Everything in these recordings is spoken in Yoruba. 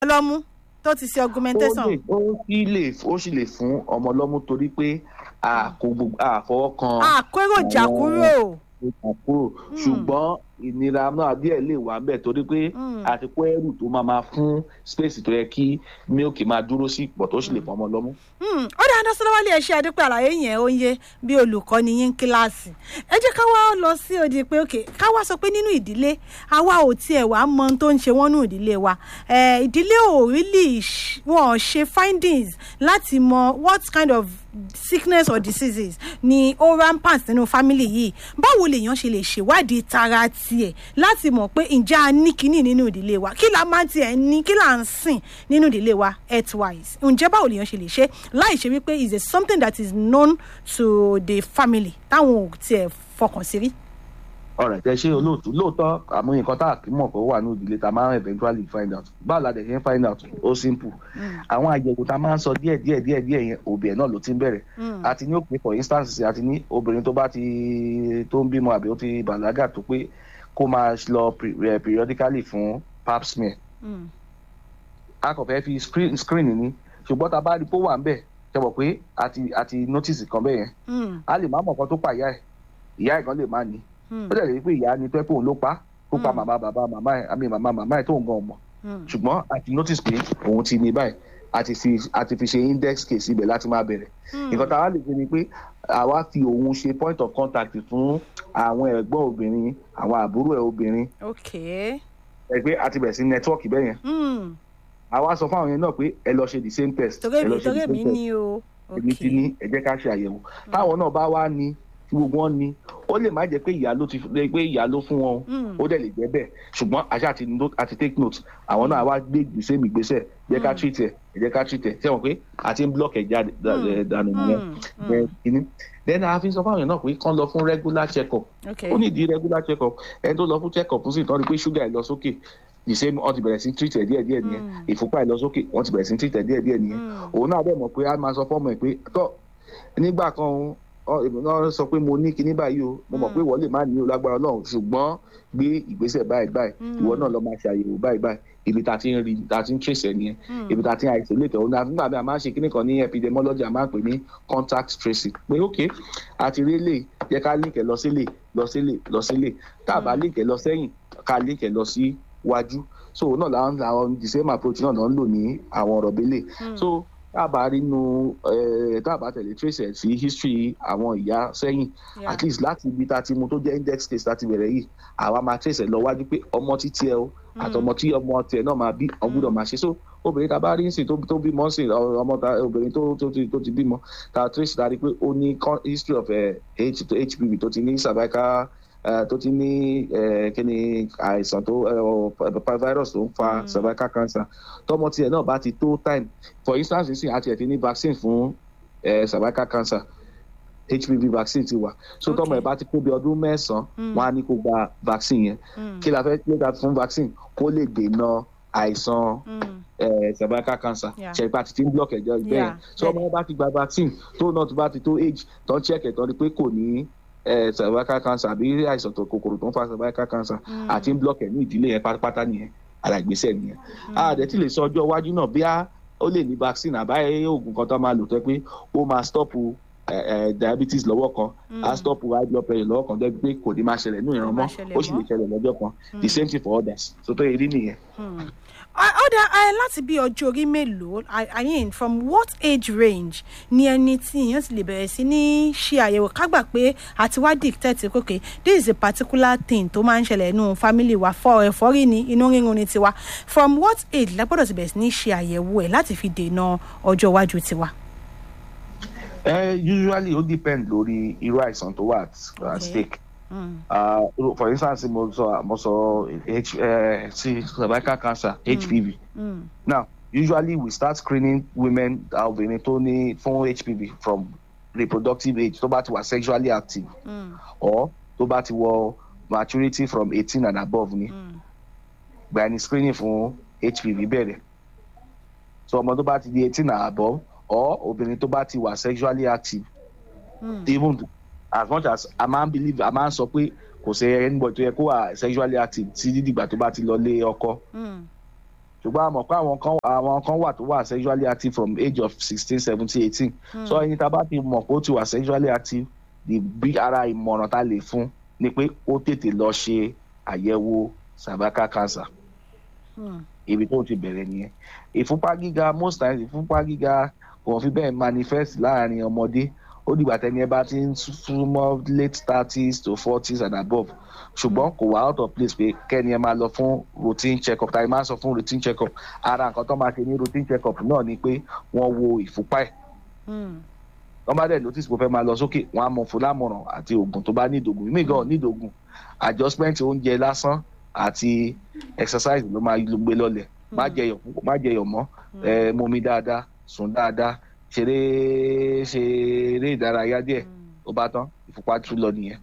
lọ́mú tó ti ṣe augmentation. ó lè ó sì lè ó sì lè fún ọmọ lọ́mú torí pé a kò gbogbo a fọwọ́ kan àkóròjà àwọn- kúrò. ìtàn kúrò ṣùgbọ́n ìnira náà díẹ̀ lè wà ń bẹ̀ torí pé Mm. àti kó ẹrù tó máa máa fún space tó yẹ kí mílìkì máa dúró sí pọ̀ tó sì lè fún ọmọ lọ́mú. Hmm, ó dáa dá sọ́dọ̀ wálé ẹ̀ṣẹ́ àdúpẹ́ àlàyé yẹn ó ń yé bí olùkọ́ ni yín kíláàsì ẹ jẹ́ ká wá lọ sí odi pé òkè ká wá sọ pé nínú ìdílé àwa ò tiẹ̀ wá mọ ohun tó ń ṣe wọ́n nínú ìdílé wa Eh, ìdílé ò really ṣ- wọn ò ṣe findings láti mọ what kind of sickness or diseases ni ó rampant nínú family yìí báwo lèèyàn ṣe lè ṣèwádìí tara tiẹ̀ láti mọ̀ pé ǹjẹ́ a ní kinní nínú ìdílé wa kí la máa tiẹ̀ ní kí là ń sìn nínú ìdílé wa health-wise ǹjẹ́ báwo lèèyàn ṣe lè ṣe láì ṣe wípé is a something that is known to the family táwọn ò tiẹ̀ fọkàn sí rí. ọ̀rẹ́ tẹ ṣe olóòtú lóòótọ́ àmọ́ nǹkan tá a kì í mọ̀ pé ó wà ní ìdílé tá a máa ń eventually find out báwo la dẹ̀ ṣe ń find out ó simple àwọn àyẹ̀wò tá a máa ń sọ díẹ̀ díẹ̀ díẹ̀ díẹ̀ yẹn òbí ẹ̀ náà ló ti ń bẹ̀rẹ̀ Mm. àti ní òpin for instance àti ní obìnrin tó bá ti tó ń bímọ àbí ó ti bàlágà tó pé kó máa lọ pre- eh, periodically fún pap smear Mm. a kò fẹ́ fi screen screen ní ṣùgbọ́n tá a bá rí pé ó wà ń bẹ̀ ṣe mọ̀ pé àti àti notice kan bẹ́ẹ̀ yẹn Mm. a lè má mọ̀ kan tó pa ìyá ẹ̀ ìyá ẹ̀ kan lè má ní Mm. ó dẹ̀ lè rí pé ìyá ni tó ẹ́ pé òun ló pa tó pa Mm. màmá bàbá màmá ẹ̀ àmì màmá màmá ẹ̀ tó ń gan ọmọ Mm. ṣùgbọ́n a ti notice pé òun ti ní báyìí a ti fi a ti fi ṣe index case ibẹ̀ láti máa bẹ̀rẹ̀ nǹkan tá a wá lè ṣe ni pé àwa fi òun ṣe point of contact fún àwọn ẹ̀gbọ́n obìnrin àwọn àbúrò ẹ̀ obìnrin okay. ẹ̀ pé a ti bẹ̀rẹ̀ sí network bẹ́ẹ̀ yẹn Mm. àwa sọ fún àwọn yẹn náà pé ẹ lọ ṣe the same test torí ẹ lọ èmi ṣe the torí same èmi test ní o. èmi ti ní ẹ jẹ́ ká ṣe àyẹ̀wò táwọn náà bá wá ní tí gbogbo wọn ní ó lè má jẹ́ pé ìyá ló ti lè pé ìyá ló fún wọn o. Mm. ó dẹ̀ lè jẹ́ bẹ́ẹ̀ ṣùgbọ́n àṣà àti note àti take note àwọn náà wá gbé ìgbésẹ̀ mi gbésẹ̀ jẹ́ ká Mm. treat ẹ̀ ẹ jẹ́ ká treat ẹ̀ ṣé wọn pé àti ń block ẹ̀ jáde Mm. eh, dànù nìyẹn Mm. Then Mm. kìíní then a fi sọ fáwọn èèyàn náà pé kán lọ fún regular check up okay. ó ní ìdí regular check up ẹni tó lọ fún check up sì tán ni pé ṣúgà ẹ̀ lọ sókè the same wọ́n ti bẹ̀rẹ̀ sí treat ẹ̀ díẹ̀ díẹ̀ nìyẹn Mm. ìfúnpá ẹ̀ lọ sókè wọ́n ti bẹ̀rẹ̀ sí treat ẹ̀ díẹ̀ díẹ̀ nìyẹn Mm. òun náà bẹ̀ mọ̀ pé a máa sọ fọ́mọ ẹ̀ pé tọ́ nígbà kan òun ọ- èmi náà sọ pé mo ní kinní báyìí o mo mọ̀ Mm. pé ìwọ lè má ní o lágbára Ọlọ́run ṣùgbọ́n gbé ìgbésẹ̀ báyìí báyìí Mm. ìwọ náà lọ máa ṣe àyẹ̀wò báyìí báyìí ibi tá a ti ń rí tá a ti ń trace ẹ̀ nìyẹn Mm. ibi tá a ti ń isolate ẹ̀ òun náà nígbà míì a máa ń ṣe kinní kan ní epidemiology a máa ń pè ní contact tracing pé ok àti rí lè jẹ́ ká link ẹ̀ lọ sílé lọ sílé lọ sílé tá a bá link ẹ̀ lọ sẹ́yìn ká link ẹ̀ lọ sí wájú so òun náà làwọn làwọn the same approach náà náà ń lò ní àwọn ọ̀rọ̀ bẹ́lẹ̀ Mm. so tá a bá rí nu eh, tá a bá tẹ̀lé trace ẹ̀ sí history àwọn ìyá sẹ́yìn Yeah. at least láti ibi tá a ti mú tó jẹ́ index case láti bẹ̀rẹ̀ yìí àwa máa trace ẹ̀ lọ wájú pé ọmọ títí ẹ o àtọmọ tí ọmọ tiẹ̀ náà máa bí ọmọ gbọ́dọ̀ máa ṣe so obìnrin tá a bá rí nsìn tó tó bímọ nsìn ọ- ọmọ tá obìnrin tó tó ti tó ti bímọ tá a trace tá a rí pé ó ní con- history of eh, H to HPV tó ti ní cervical eh, tó ti ní eh, kí ni àìsàn tó eh, ọ- virus tó ń fa Mm. cervical cancer tọmọ tiẹ̀ náà bá ti tó time for instance nsìn àti ẹ̀ ti ní vaccine fún eh, cervical cancer hpv vaccine ti wà so tọmọ Okay. ẹ bá ti kó bí ọdún mẹ́sàn-án Mm. wọn á ní kó gba vaccine yẹn Mm. kí la fẹ́ kí la fún vaccine kó lè dènà àìsàn Mm. eh, cervical cancer Yeah. ṣẹ̀pá ti ti ń block ẹ̀jẹ̀ bẹ́ẹ̀ Yeah, so ọmọ yẹn bá ti gba vaccine tó náà tó bá ti tó age tó ń check ẹ̀ tó ní pé kò ní eh, cervical cancer àbí àìsàn tó kòkòrò tó ń fa cervical cancer Mm. àti ń block ẹ̀ ní ìdílé yẹn pátápátá nìyẹn àràgbésẹ̀ nìyẹn a dẹ̀ ti lè sọ ọjọ́ iwájú náà bí a ó lè ní vaccine àbáyé oògùn kan tó máa lò tó yẹ pé ó máa stop eh, eh, diabetes lọ́wọ́ kan Mm. á stop high blood pressure lọ́wọ́ kan dẹ́bi pé kò ní máa ṣẹlẹ̀ nínú ìran Kò mọ́ máa ṣẹlẹ̀ ó sì lè mọ́. ṣẹlẹ̀ lọ́jọ́ kan the same thing for others so tó yẹ rí nìyẹn. Hmm. Ó- ó dá ẹ láti bí ọjọ́ orí mélòó I I mean from what age range ni ẹni tí èèyàn ti lè bẹ̀rẹ̀ sí ní ṣe àyẹ̀wò kágbà pé àti wá dictate pé okay this is a particular thing tó máa ń ṣẹlẹ̀ nínú family wa fọ ẹ̀fọ́rí ni inú rírun ni tiwa from what age la gbọ́dọ̀ ti bẹ̀rẹ̀ sí ní ṣe àyẹ̀wò ẹ̀ láti fi dènà ọjọ́ iwájú tiwa. Uh, usually ó depend lórí irú àìsàn tó wà at, Okay. at stake. Hmm. Uh, for instance mo sọ mo sọ H, uh, sí cervical cancer HPV. Hmm. Now usually we start screening women uh, obìnrin tó ní fún HPV from reproductive age tó bá ti wà sexually active Hmm. or tó bá ti wọ maturity from eighteen and above ni. Hmm. gba ẹni screening fún hpv bẹ̀rẹ̀ so ọmọ tó bá ti di eighteen and above or obìnrin tó bá ti wà sexually active Hmm. even as much as a máa ń believe a máa ń sọ pé kò sí anybody tó yẹ kó wà sexually active tí dídìgbà tó bá ti lọ lé ọkọ Hmm. ṣùgbọ́n a mọ̀ pé àwọn kan àwọn kan wà tó wà sexually active from age of sixteen seventeen eighteen so ẹni tá a bá ti mọ̀ pé ó ti wà sexually active the bí ara ìmọ̀ràn tá a lè fún ni pé ó tètè lọ ṣe àyẹ̀wò cervical cancer ibi tó ti bẹ̀rẹ̀ nìyẹn ìfúnpá gíga most times ìfúnpá gíga kò fi bẹ́ẹ̀ manifest láàrin ọmọdé ó dìgbà tẹ́ni ẹ bá ti ń súnmọ́ late thirties to forties and above ṣùgbọ́n kò wá out of place pé kẹ́ni ẹ máa lọ fún routine check up tàbí máa sọ fún routine check up ara nǹkan tó máa ṣe ní routine check up náà ni pé wọ́n wo ìfúnpá ẹ̀ wọ́n bá dẹ̀ notice pé ó fẹ́ máa lọ sókè wọ́n á mọ fún lámọ̀ràn àti oògùn tó bá ní ìdògùn mí gan ní ìdògùn adjustment oúnjẹ lásán àti exercise ló máa gbé lọlẹ̀ má jẹyọ̀ púpọ̀ má jẹyọ̀ mọ́ ẹ mumi dáadáa sùn dáadáa ṣeré ṣeré ìdárayá díẹ̀ ó bá tán ìfúnpá tún lọ nìyẹn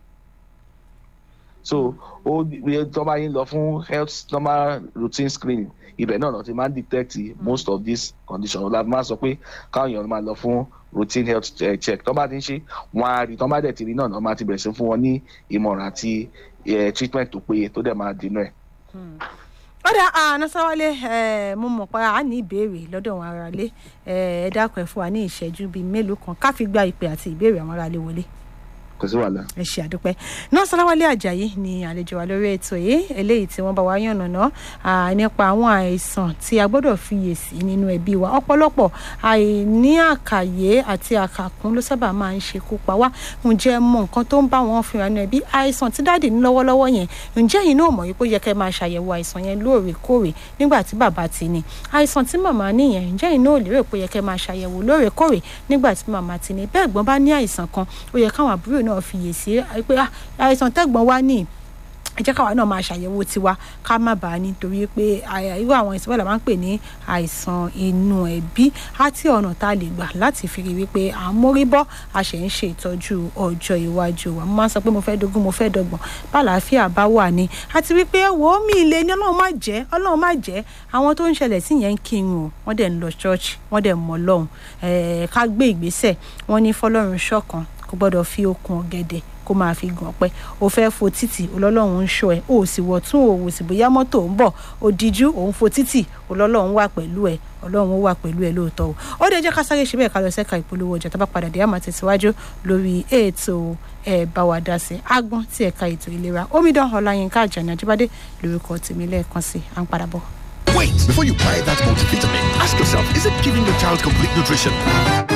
so ó tó bá yín lọ fún health normal routine screening ibẹ̀ náà lọ ti máa ń detect most of these conditions ọ̀la máa sọ pé káwọn èèyàn máa lọ fún routine health check tó bá ti ń ṣe wọn á rí tó bá dẹ̀ ti rí náà máa ti bẹ̀rẹ̀ sí fún wọn ní ìmọ̀ràn àti treatment tó péye tó dẹ̀ máa dènà ẹ̀. ó dà ànásáwálé mo mọ̀ pé a ní ìbéèrè lọ́dọ̀ àwọn aráalé ẹ dákun ẹ̀ fún wa ní ìṣẹ́jú bíi mélòó kan ká fi gba ìpè àti ìbéèrè àwọn aráalé wọlé kò sí wàhálà. ẹ ṣe àdúpẹ́ náà sọláwálé àjàyí ni àlejò wa lórí ètò yìí eléyìí tí wọ́n bá wa yànnàná nípa àwọn àìsàn tí a gbọ́dọ̀ fiyèsí nínú ẹbí wa ọ̀pọ̀lọpọ̀ àìní àkàyé àti àkàkún ló sábà máa ń ṣekú pa wá ǹjẹ́ mọ nǹkan tó ń bá wọn fìrà nínú ẹbí àìsàn tí dáàdì ní lọ́wọ́lọ́wọ́ yẹn ǹjẹ́ yìí náà mọ̀ wípé ó yẹ kẹ́ máa ṣàyẹ̀wò àìsàn yẹn lóòrèkóòrè nígbà tí bàbá ti ní àìsàn tí màmá níyẹn ǹjẹ́ yìí náà ò lérò pé ó yẹ kẹ́ máa ṣàyẹ̀wò lóòrèkóòrè nígbà tí màmá ti ní bẹ́ẹ̀ gbọ́n bá ní àìsàn kan ó yẹ káwọn àbúrò náà fiyèsí pé àìsàn tẹ́gbọ́n wá ní ẹ jẹ́ káwa náà máa ṣàyẹ̀wò tiwa ká má bàa nítorí pé irú àwọn àìsàn bẹ́ẹ̀ la máa ń pè ní àìsàn inú ẹbí àti ọ̀nà tá a lè gbà láti fi rí wípé à ń mórí bọ́ a ṣe ń ṣe ìtọ́jú ọjọ́ iwájú wa mo máa ń sọ pé mo fẹ́ dógún mo fẹ́ dọ́gbọ̀n bàlàáfíà bá wà ní àti wípé wò ó mi ilé ní ọlọ́run má jẹ́ ọlọ́run má jẹ́ àwọn tó ń ṣẹlẹ̀ sí yẹn ń kírun o wọ́n dẹ̀ ń lọ ṣọ́ọ̀ṣì wọ́n dẹ̀ mọ́ ọlọ́run ká gbé ìgbésẹ̀ wọ́n ní fọlọ́run ṣọ̀kan kò gbọ́dọ̀ fi okùn ọ̀gẹ̀dẹ̀ kó máa fi gàn pẹ́ o fẹ́ fo títì olọ́lọ́run ń ṣọ́ ẹ o sì wọ̀ tún òwò sì bóyá mọ́tò ń bọ̀ o díjú òun fo títì olọ́lọ́run wà pẹ̀lú ẹ ọlọ́run ó wà pẹ̀lú ẹ lóòótọ́ o ó dé jẹ́ ká sáré ṣe bẹ́ẹ̀ ká lọ sẹ́ka ìpolówó ọjà tá bá padà dé àmọ́ tẹ̀síwájú lórí ètò ẹ̀ bá wa dá sí agbọ́n tí ẹ̀ka ètò ìlera omidan ọláyínká àjàní ajíbádé lórúkọ tèmi lẹ́ẹ̀kan sí à ń padà bọ̀. Wait, before you buy that multivitamin, ask yourself, is it giving your child complete nutrition?